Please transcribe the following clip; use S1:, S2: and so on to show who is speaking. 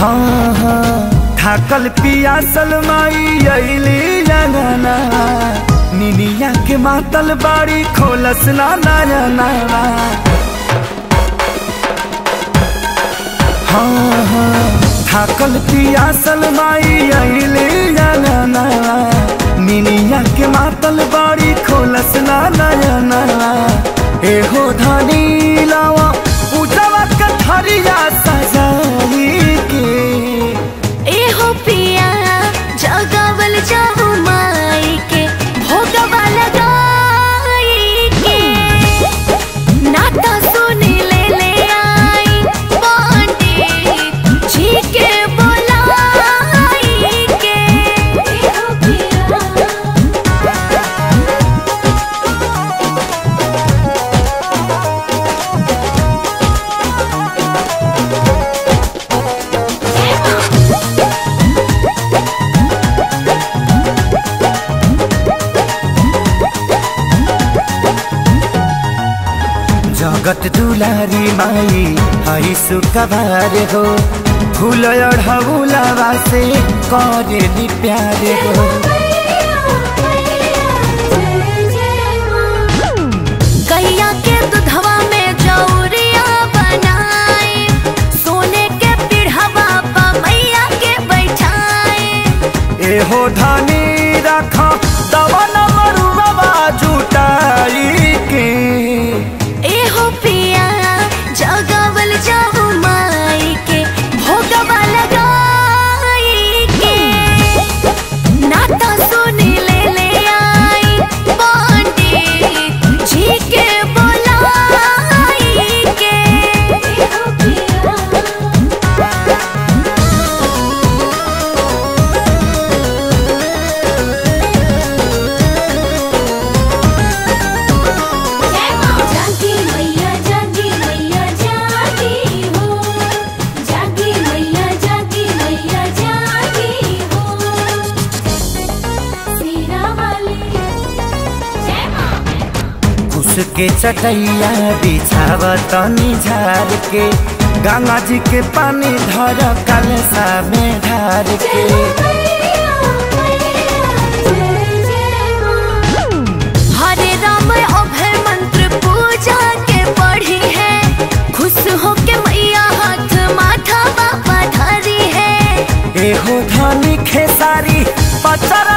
S1: हाँ हाँ थाकल पियासल माई अइली अंगना निनिया के मातल बाड़ी खोलस ना नयना हाँ हाँ थाकल पियासल माई अइली अंगना निनिया के मातल बाड़ी खोलस ना नयना एहो धनी लावा पूजवा कथरिया सजाई के
S2: एहो पिया जगवल जाऊ माई के भोगवा लगाई के नाता सुनी ले ले आई पंडित जी के बोलाई के एहो पिया
S1: जगत दुलारी माई हई सुकबार हो फूल अढ़ौलावा से करे प्यार हो
S2: गैया के दूधवा में जौरिया बनाए सोने के पीढ़वा पर मैया के बैठाए
S1: एहो धनी रख दवन मरुआ जुटाई के
S2: एहो पिया जगवल जाऊ माई के भोगवा लगाई के नाता सुनी ले ले आई पंडित जी के बोलाई के एहो पिया जागी मैया जागी मैया जागी हो जागी मैया जागी मैया जागी हो सीना वाली जय मां
S1: घुस के चटैया बिछाव तनी झार के गंगा जी के पानी धर कलसा में ढार के
S2: हरे राम अभय मंत्र पूजा के पढ़ी है खुश हो के मैया हाथ माथा बाबा धरी है
S1: एहो धनी खेसारी पचर